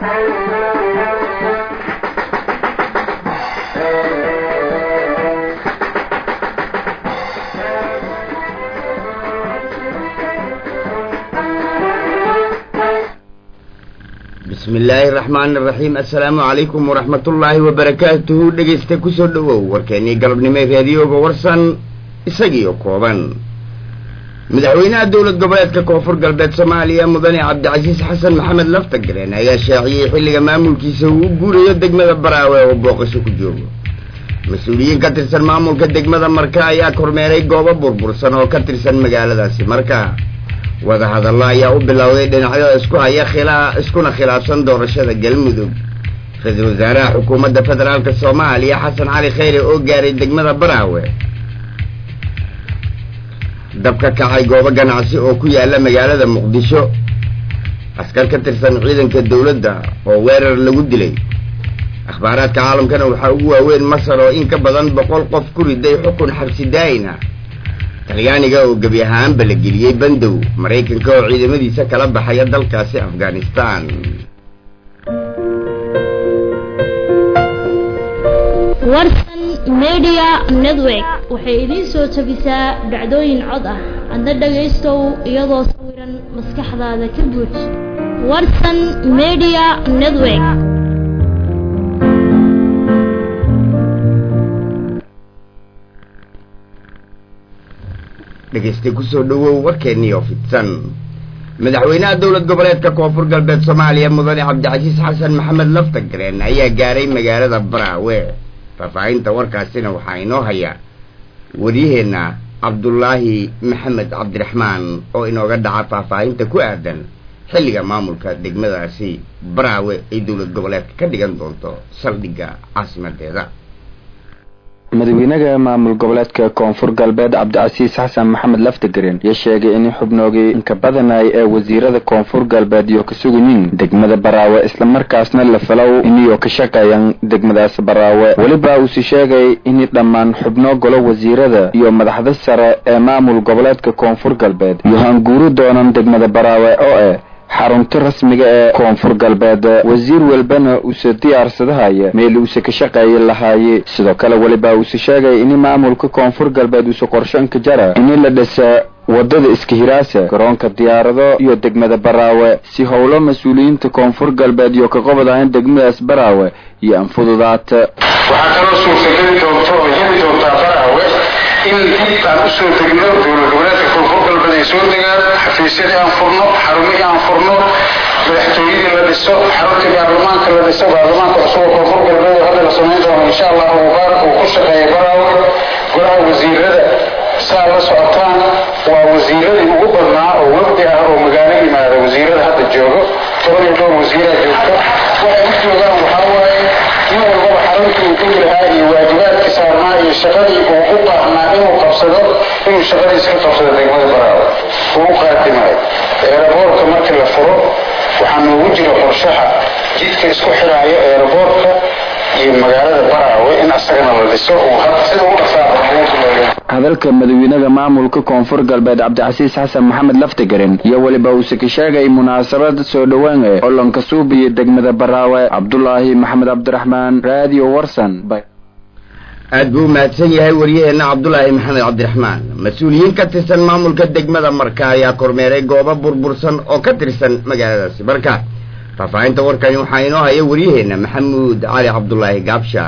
bismi illaahi araxmaani araxiim assalaamu calaykum waraxmatullaahi wabarakaatuhu dhegaysta kusoo dhowow warkeennii galabnimo raadiyooga warsan isagiio kooban madaxweynaha dowlad goboleedka koonfur galbeed soomaaliya mudane cabdicasiis xasan maxamed laftagareen ayaa shaaciyey xilliga maamulkiisa uu u guurayo degmada baraawe oo booqasho ku joogo mas-uuliyiin ka tirsan maamulka degmada marka ayaa kormeeray goobo burbursan oo ka tirsan magaaladaasi marka wadahadallo ayaa u bilowday dhinacyada isku haya khilaa iskuna khilaafsan doorashada galmudug ra-iisul wasaaraha xukuumadda federaalka soomaaliya xasan cali kheyre oo gaaray degmada baraawe dab ka kacay goobo ganacsi oo ku yaala magaalada muqdisho askar ka tirsan ciidanka dowladda oo weerar lagu dilay akhbaaraadka caalamkana waxaa ugu waaweyn masar oo in ka badan boqol qof ku riday xukun xabsi daa'ina talyaaniga oo gebi ahaanba la geliyey bandow maraykanka oo ciidamadiisa kala baxaya dalkaasi afghanistan warsan media network waxay idiin soo tabisaa dhacdooyin cod ah adna dhagaystow iyadoo sawiran maskaxdaada ka buuj warsan media network dhegaystay kusoo dhowow warkeennii oo fidsan madaxweynaha dowlad goboleedka koonfur galbeed soomaaliya mudane cabdicasiis xasan maxamed laftagareen ayaa gaaray magaalada baraawe faahfaahinta warkaasina waxaa inoo haya waryaheenna cabdulaahi maxamed cabdiraxmaan oo inooga dhaca faahfaahinta ku aadan xilliga maamulka degmadaasi baraawe ay dowlad goboleedka ka dhigan doonto saldhigga caasimadeeda madaxweynaha maamul goboleedka koonfur galbeed cabdicasiis xasan maxamed laftagareen ayaa sheegay in xubnoogii inka badanay ee wasiirada koonfur galbeed iyo ka sugayiin degmada baraawe islamarkaasna la falow iniyoo ka shaqeeyaan degmadaas baraawe weliba uuse sheegay in dhammaan xubno golo wasiirada iyo madaxda sare ee maamul goboleedka koonfur galbeed iyo hanguuri doonan degmada baraawe oo eh xarunta rasmiga ee koonfur galbeed wasiir walbana uuse diyaarsadahaya meel uuse ka shaqeeyi lahaaye sidoo kale weliba uuse sheegay in maamulka koonfur galbeed uuse qorshanka jara in la dhisa wadada iskahiraasa garoonka diyaarado iyo degmada baraawe si howlo mas-uuliyiinta koonfur galbeed iyo ka qobod ahayn degmadaas baraawe iyo anfududaata waxaa kaloo suurtageli doonta oo heli doontaa baraawe in dib aan usoo degno dowlad goboleedka koonfur galbeed ay soo degaan xafiisyadii aan furno xarumihii aan furno madaxtooyadii la dhiso xaruntii baarlamaanka la dhiso baarlamaanka cusub oo koonfur galbeed oo hadda la samayn doono insha allah uu ku shaqeeya baraawe golaha wasiirada saa la socotaan waa wasiiradii ugu badnaa oo wafdi ah oo magaalo yimaada wasiirada hadda joogo toban iyo dhowr wasiiraa joogto waxay u joogaan waxaa waaye nin walbaba xaruntii uu degi lahaa iyo waajibaadkii saarnaa iyo shaqadii uu u baahnaa inuu qabsado inuu shaqadiisa ka qabsado degmada baraawe uu u qaadimayo eeraboorka markii la furo waxaa noogu jira qorshaha jidka isku xiraayo eeraboorka iyo magaalada baraawe in asagana la dhiso uu sida u dhaqsaa hadalka madaxweynaha maamulka koonfur galbeed cabdicasiis xasan maxamed laftagareen iyo weliba uuse ka sheegay munaasabad soo dhowaan ee olonka suubiya degmada baraawe cabdulaahi maxamed cabdiraxmaan raadiyo warsan aad buu umahadsan yahay waryaheenna cabdulaahi maxamed cabdiraxmaan mas-uuliyiin ka tirsan maamulka degmada marka ayaa kormeeray goobo burbursan oo ka tirsan magaaladaasi marka faahfaahinta warkani waxaa inoo haya waryaheenna maxamuud cali cabdulaahi gaabsha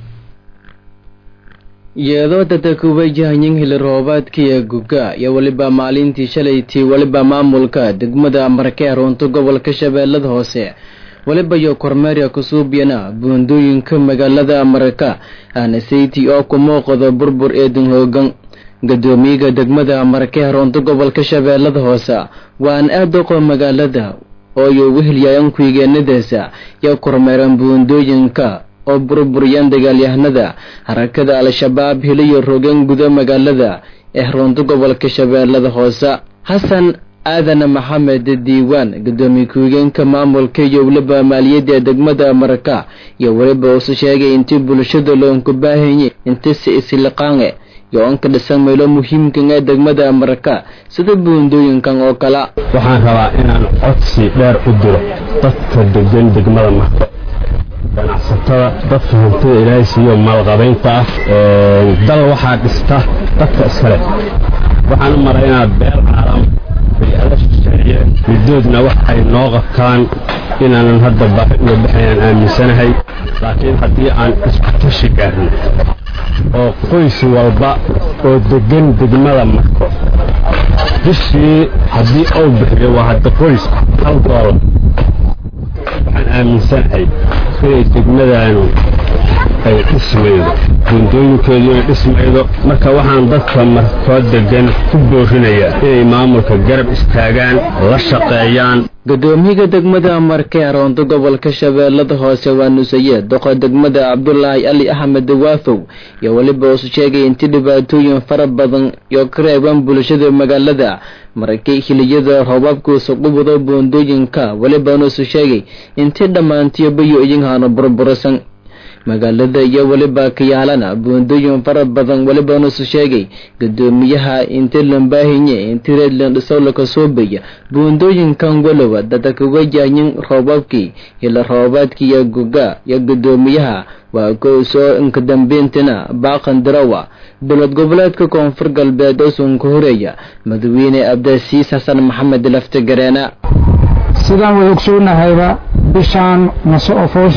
iyadoo dadakubay jahanyin hili roobaadkiiyo guga iyo weliba maalintii shalaytii weliba maamulka degmada markee runto gobolka shabeellada hoose weliba iyo kormeerya kusuubiyana buundooyinka magaalada marka aanasaytii oo ku muuqdo burbur eedin hoogan gadoomiyaga degmada markee runto gobolka shabeellada hoose waan aadaqo magaalada oo iyo wehelyayan kuigeenadaasa iyo kormeeran buundooyinka oo burburiyaan dagaalyahanada harakada al-shabaab heliyo rogan guda magaalada ee runto gobolka shabeellada hoose xasan aadan maxamed diiwaan gadoomiye ku-higeenka maamulka iyo weliba maaliyadda degmada marka iyo weliba uuse sheegay intii bulshada loonku baahanye intisi isliqaange iyo on ka dhisan meelo muhiimkan ee degmada marka sida buundooyinkan oo kale waxaan rabaa inaan codsi dheer u diro dadka degan degmada marko ganacsatada dadka hantida ilaahay siiyo maalqabaynta ah dal waxaa dhista dadka iskale waxaan u maraynaa beel caalam bay-ada shisheeye middoodna waxay noo qabtaan inaanan hadda baahi uga baxaynaan aaminsanahay laakiin haddii aan isku tashi gaarno oo qoys walba oo degan degmada marko bishii haddii uu bixiyo waa hadda qoys hal doolar waxaan aaminsanahay inay degmadaanu ay dhismaydo buundooyinkeedu inay dhismaydo marka waxaan dadka markoo degan ku boorinayaa inay maamulka garab istaagaan la shaqeeyaan gudoomiyaha degmada marke aroonto gobolka shabeellada hoose waa nusaye doqo degmada cabdulaahi ali axmed waafow iyo weliba usu sheegay intii dhibaatooyin fara badan iyo ka reeban bulshada magaalada markay hiliyada roobabkuusa qubado buundooyinka weliba nusu sheegay intii dhammaantiyobayo idinhaano burburisan magaalada iyo weliba kayaalana buundooyin fara badan weliba nusu sheegay gudoomiyaha inti lambaahinye inti reedland dhisolaka soobaya buundooyinkan walowa dada kaga jaayin roobabkii ila roobaadkii iyo guga iyo gudoomiyaha waa kow soo inkadambeyntina baaqan dirawa dowlad goboleedka koonfur galbeed oo sunka horeeya madaxweyne abdasiis xasan maxamed laftigareena sidaan way ogsoonnahayba bishaan mase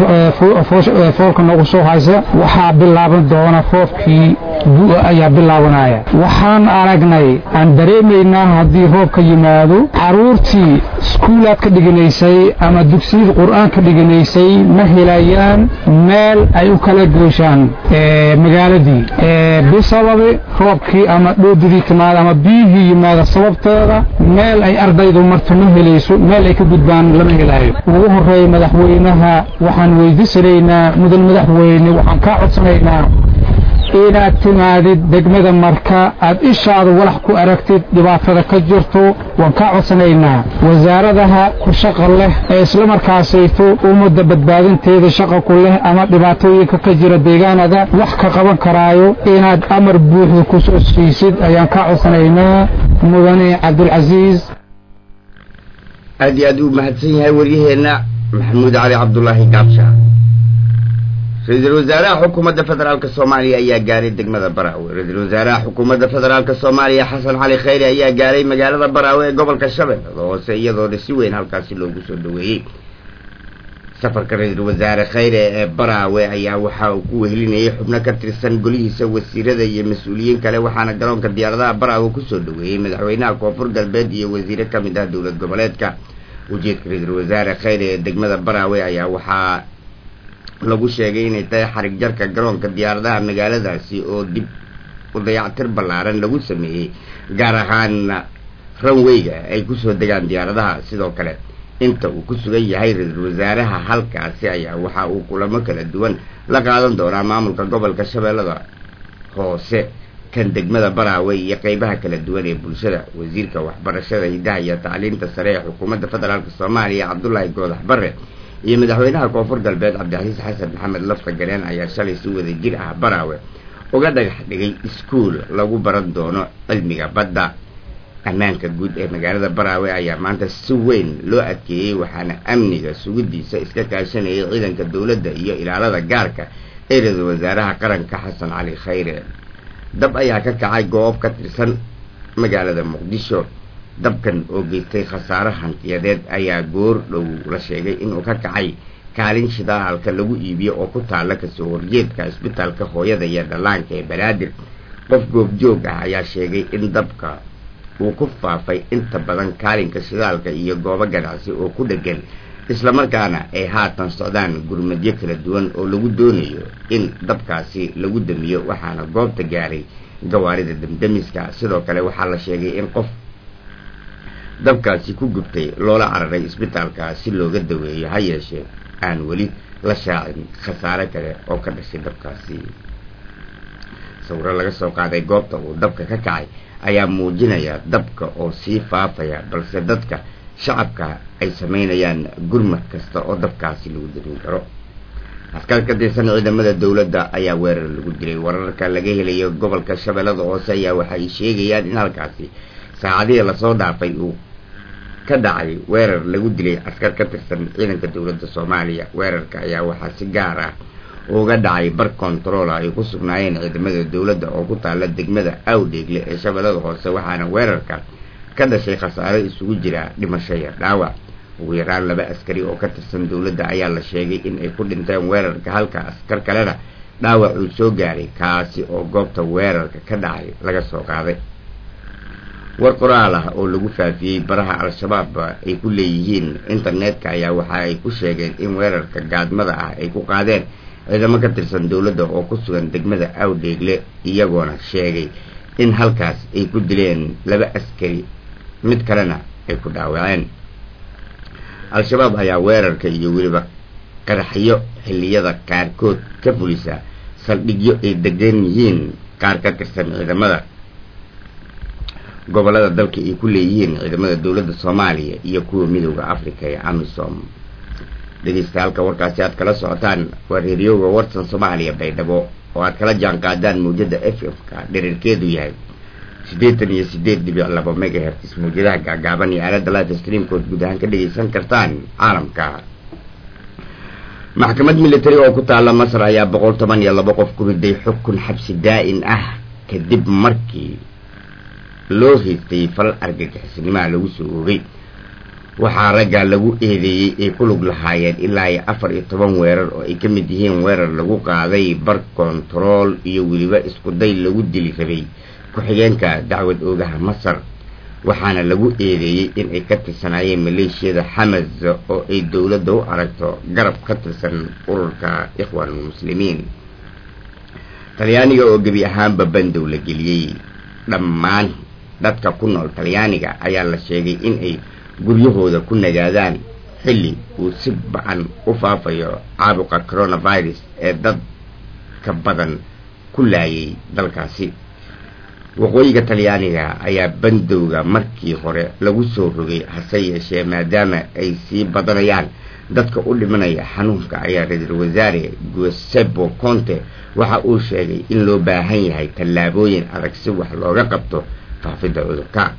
foolka noogu soo haysa waxaa bilaaban doona roobkii bu'a ayaa bilaabanaya waxaan aragnay aan dareemaynaa haddii roobka yimaado caruurtii iskuulaad ka dhiganaysay ama dugsiyada qur'aan ka dhiganaysay ma helayaan meel ay u kala gooshaan magaaladii bisababi roobkii ama dhoodidii timaada ama biyihii yimaada sababteeda meel ay ardaydu marto ma helayso meel ay ka gudbaan lama helaayo ugu horeeya madaxweynaha waxaan weydiisanaynaa mudan madaxweyne waxaan kaa codsanaynaa inaad timaadid degmada marka aad ishaada walax ku aragtid dhibaatada ka jirto waan kaa codsanaynaa wasaaradaha ku shaqa leh ee islamarkaasayto ummadda badbaadinteeda shaqa ku leh ama dhibaatooyinka ka jira deegaanada wax ka qaban karaayo inaad amar buuxda ku soo siisid ayaan kaa codsanaynaa mudane cabdulcasiis aad iyo aad uu mahadsan yahay waryaheenna maxamuud cali cabdulaahi gaabsha ra-iisul wasaaraha xukuumadda federaalk soomaaliya ayaa gaaray degmada baraawe ra-iisul wasaaraha xukuumadda federaalk soomaaliya xasan cali khayre ayaa gaaray magaalada baraawe ee gobolka shabeellada hoose iyadoona si weyn halkaasi loogu soo dhaweeyey safarka ra-iisul wasaare khayre ee baraawe ayaa waxa uu ku wehelinayay xubno ka tirsan golihiisa wasiirada iyo mas-uuliyiin kale waxaana garoonka diyaaradaha baraawe kusoo dhaweeyey madaxweynaha koonfur galbeed iyo wasiire ka mid ah dowlad goboleedka ujeedka ra-iisul wasaare khayre ee degmada baraawe ayaa waxaa lagu sheegay inay tahay xarig jarka garoonka diyaaradaha magaaladaasi oo dib u dayactir ballaaran lagu sameeyey gaar ahaan ranweyga ay kusoo degaan diyaaradaha sidoo kale inta uu ku sugan yahay ra-iisul wasaaraha halkaasi ayaa waxa uu kulamo kala duwan la qaadan doonaa maamulka gobolka shabeellada hoose kan degmada baraawe iyo qeybaha kala duwan ee bulshada wasiirka waxbarashada hidaha iyo tacliinta sare ee xukuumadda federaalk soomaaliya cabdulaahi goodax bare iyo madaxweynaha koonfur galbeed cabdicasiis xasan maxamed lafta gareen ayaa shalay si wada jir ah baraawe uga dhagax dhigay iskuul lagu baran doono cilmiga badda ammaanka guud ee magaalada baraawe ayaa maanta si weyn loo adkeeyey waxaana amniga sugidiisa iska kaashanayay ciidanka dowladda iyo ilaalada gaarka ee ra-iisul wasaaraha qaranka xasan cali khayre dab ayaa ka kacay goob ka tirsan magaalada muqdisho dabkan oo geystay khasaaro hantiyadeed ayaa goor dhow la sheegay inuu ka kacay kaalin shidaalka lagu iibiyo oo ku taalla kasoo horjeedka isbitaalka hooyada iyo dhallaanka ee banaadir qof goobjoog ah ayaa sheegay in dabka uu ku faafay inta badan kaalinka shidaalka iyo goobo ganacsi oo ku dhegan islamarkaana ay haatan socdaan gurmadyo kala duwan oo lagu doonayo in dabkaasi lagu damiyo waxaana goobta gaaray gawaarida damdamiska sidoo kale waxaa la sheegay in qof dabkaasi ku gubtay loola cararay isbitaalka si looga daweeyo ha yeeshee aan weli la shaacin khasaare kale oo ka dhashay dabkaasi sawiro laga soo qaaday goobta uu dabka ka kacay ayaa muujinaya dabka oo sii faafaya balse dadka shacabka ay samaynayaan gurmad kasta oo dabkaasi lagu darin karo askar ka tirsan ciidamada dowladda ayaa weerar lagu dilay wararka laga helayo gobolka shabeellada hoose ayaa waxay sheegayaan in halkaasi saacadihii lasoo dhaafay uu ka dhacay weerar lagu dilay askar ka tirsan ciidanka dowladda soomaaliya weerarka ayaa waxaa si gaar ah uga dhacay bar control ay ku sugnaayeen ciidamada dowladda oo ku taala degmada awdheegle ee shabeellada hoose waxaana weerarka ka dhashay khasaare isugu jira dhimasho iyo dhaawac ugu yaraan laba askari oo ka tirsan dowladda ayaa la sheegay in ay ku dhinteen weerarka halka askar kalena dhaawac uu soo gaaray kaasi oo goobta weerarka ka dhacay laga soo qaaday war qoraal ah oo lagu faafiyey baraha al-shabaab ay ku leeyihiin internetka ayaa waxa ay ku sheegeen in weerarka gaadmada ah ay ku qaadeen ciidamo ka tirsan dowladda oo ku sugan degmada awdheegle iyagoona sheegay in halkaas ay ku dileen laba askari mid kalena ay ku dhaawaceen al-shabaab ayaa weerarka iyo weliba qaraxyo xilliyada qaarkood ka fulisa saldhigyo ay degan yihiin qaar ka tirsan ciidamada gobolada dalka ay ku leeyihiin ciidamada dowladda soomaaliya iyo kuwa midooda africa ee amisom dhegeystahalka warkaasi aad kala socotaan waa reeriyooga warsan soomaaliya baydhabo oo aad kala jaan qaadaan mawjada f f-ka dherarkeedu yahay siddeetan iyo sideed dhibic laba megaherts mawjadaha gaagaaban iyo aalada life streamkood guud ahaan ka dhegeysan kartaan caalamka maxkamad military oo ku taala masar ayaa boqol toban iyo laba qof ku riday xukun xabsi daa-in ah kadib markii loo haystay falal argagixisnimaha lagu soo oogay waxaa ragga lagu eedeeyey ay ku lug lahaayeen ilaa iyo afar iyo toban weerar oo ay ka mid yihiin weerar lagu qaaday bar kontarool iyo weliba iskuday lagu dili rabay ku-xigeenka dacwad oogaha masar waxaana lagu eedeeyey in ay ka tirsanaayeen maleeshiyada xamas oo ay dowladda u aragto garab ka tirsan ururka ikhwaanulmuslimiin talyaaniga oo gebi ahaanba bandow la geliyey dhammaan dadka ku nool talyaaniga ayaa la sheegay in ay guryahooda ku nagaadaan xilli uu si ba-an u faafayo caabuqa coronavirus ee dad ka badan ku laayay dalkaasi waqooyiga talyaaniga ayaa bandowga markii hore lagu soo rogay hase yeeshee maadaama ay sii badanayaan dadka u dhimanaya xanuunka ayaa ra-iisul wasaare guesebo conte waxa uu sheegay in loo baahan yahay tallaabooyin adag si wax looga qabto faafidda cudurka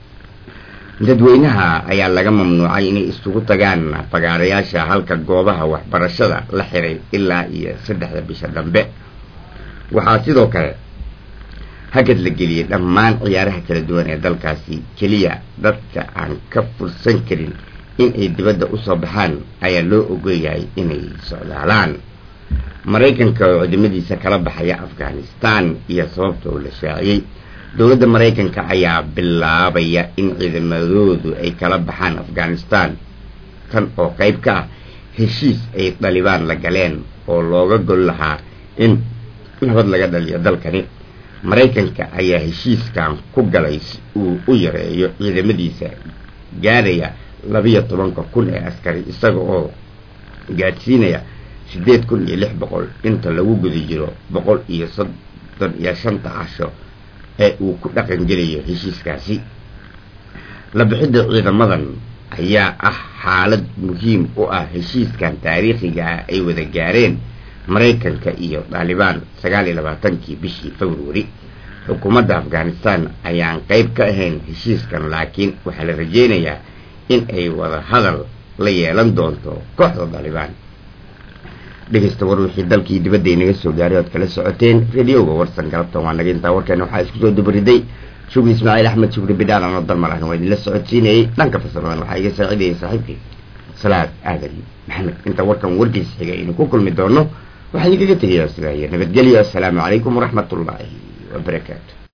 dadweynaha ayaa laga mamnuucay inay isugu tagaan fagaarayaasha halka goobaha waxbarashada la xiray ilaa iyo saddexda bisha dambe waxaa sidoo kale hagad la geliyey dhammaan ciyaaraha kala duwan ee dalkaasi keliya dadka aan ka fursan karin in ay dibadda usoo baxaan ayaa loo ogoyahay inay socdaalaan maraykanka oo ciidamadiisa kala baxaya afghanistan iyo sababta oo la shaaciyey dowladda maraykanka ayaa bilaabaya in ciidamadoodu ay kala baxaan afghanistan tan oo qayb ka ah heshiis ay dalibaan la galeen oo looga gol lahaa in nabad laga dhaliyo dalkani maraykanka ayaa heshiiskan ku galay si uu u yareeyo ciidamadiisa gaaraya labiyo tobanka kun ee askari isaga oo gaadhsiinaya siddeed kun iyo lix boqol inta lagu guda jiro boqol iyo soddon iyo shanta casho ee uu ku dhaqan gelayo heshiiskaasi la bixidda ciidamadan ayaa ah xaalad muhiim u ah heshiiskan taariikhiga ah ay wada gaareen maraykanka iyo daalibaan sagaal iyo labaatankii bishii februari xukuumadda afghanistan ayaan qayb ka ahayn heshiiskan laakiin waxaa la rajeynayaa in ay wada hadal la yeelan doonto kooxda daalibaan dhegeysta war wixii dalkii dibadda inaga soo gaaray oad kala socoteen radioga warsan galabtan waa naga intaa warkeena waxaa isku soo dubariday shugri ismaaciil axmed shugri bidhaan anoo dalmar ahna waa idinla socodsiinayay dhanka farsamadan waxaa iga saacidayay saaxiibkii salaad aadan maxamed inta warkan warkiis xiga aynu ku kulmi doono waxaa idinkaga tegayaa sidaa iyo nabadgelyo assalaamu calaykum waraxmat ullaahi wabarakaatu